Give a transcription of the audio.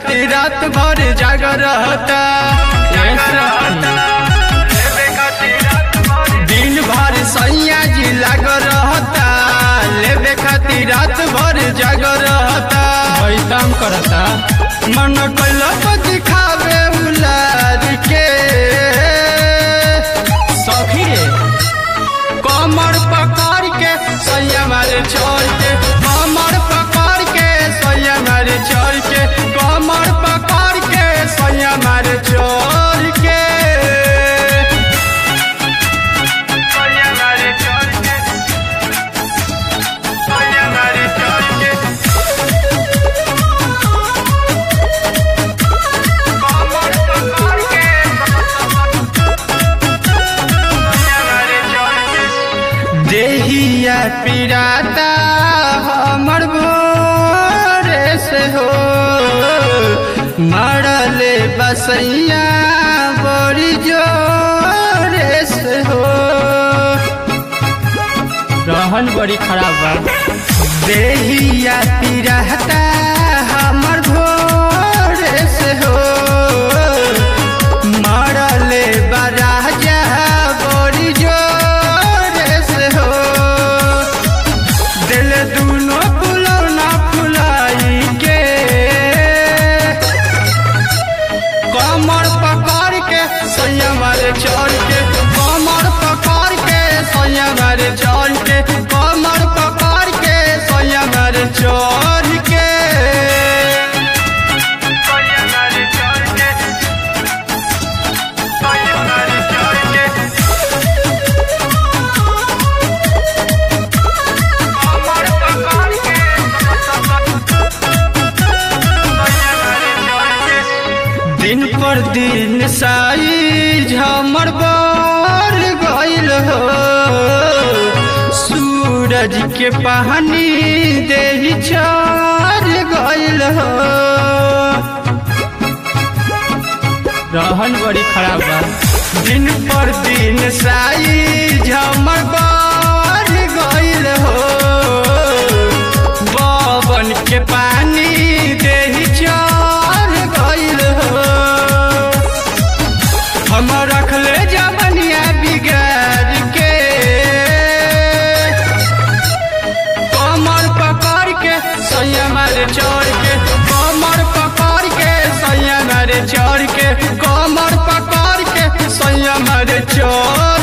खातिर रात भर जाग रहता दिन भर सैया जी लाग रहता लेबे खातिर रात भर जाग रहता पैताम करता मन कैलक दिखावे उलार के सखी रे कमर पकड़ के सैया मारे छोड़ के कमर पकड़ के सैया मारे छोड़ के कमर पकड़ के सैया मारे छोड़ के सैया मारे छोड़ के सैया मारे छोड़ के कमर पकड़ के सैया मारे छोड़ के देहिया पिराता हमर भोरे से हो मरले बसैया बड़ी जोरे से हो रहन बड़ी खराब बा देहिया पिराता हमर भोरे से हो मरले बराजा बड़ी जोरे से हो दिल दूनो फुलौना फुलाई के कमर पकड़ के सैया मारे चढ़ के कमर पकड़ के सैया मारे चढ़ के कमर पकड़ के सैया मारे चढ़ के सैया मारे चढ़ के सैया मारे चढ़ के कमर पकड़ के सैया मारे चढ़ के दिन पर दिन साई झमर बर गईल हो सूरज के पानी देही चार गईल हो रहन बड़ी खराब बा दिन पर दिन साई झमर बर गईल हो बबन के पानी देही चार गईल हो हम रखले जवनिया बिगाड़ के कमर पकड़ के सैया मारे चढ़ के कमर पकड़ के सैया मारे चढ़ के कमर पकड़ के सैया मारे चढ़